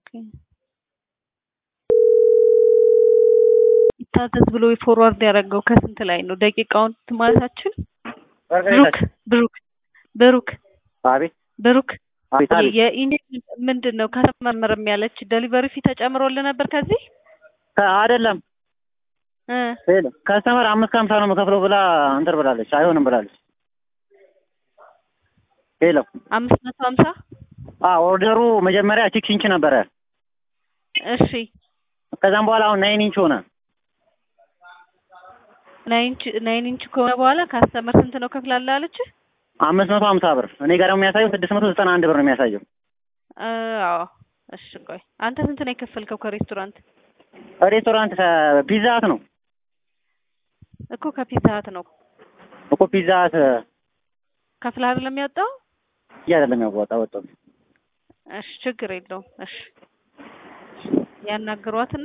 ይታዘዝ ብሎ ፎርዋርድ ያደረገው ከስንት ላይ ነው? ደቂቃውን ማለታችን ብሩክ ብሩክ ብሩክ አቤት ብሩክ አቤት አቤት የኢሜል ምንድን ነው ከተመረመረም ያለች ደሊቨሪ ፊ ተጨምሮልህ ነበር ከዚህ ከ- አይደለም እ ሄሎ ከስተመር አምስት ከሀምሳ ነው የምከፍለው ብላ እንትን ብላለች። አይሆንም ብላለች። ሄሎ አምስት መቶ ሀምሳ አ ኦርደሩ መጀመሪያ ሲክስ ኢንች ነበረ። እሺ ከዛም በኋላ አሁን ናይን ኢንች ሆነ። ናይን ኢንች ናይን ኢንች ከሆነ በኋላ ካስተመር ስንት ነው ከፍላለህ አለች? አምስት መቶ ሀምሳ ብር እኔ ጋር ደግሞ የሚያሳየው ስድስት መቶ ዘጠና አንድ ብር ነው የሚያሳየው። አዎ እሺ ቆይ አንተ ስንት ነው የከፈልከው ከሬስቶራንት ሬስቶራንት ፒዛ ሀት ነው እኮ ከፒዛ ሀት ነው እኮ ፒዛ ሀት ከፍለህ አይደለም ያወጣው ይህ አይደለም ያዋጣ ወጣው እሺ ችግር የለውም እሺ ያናግሯትና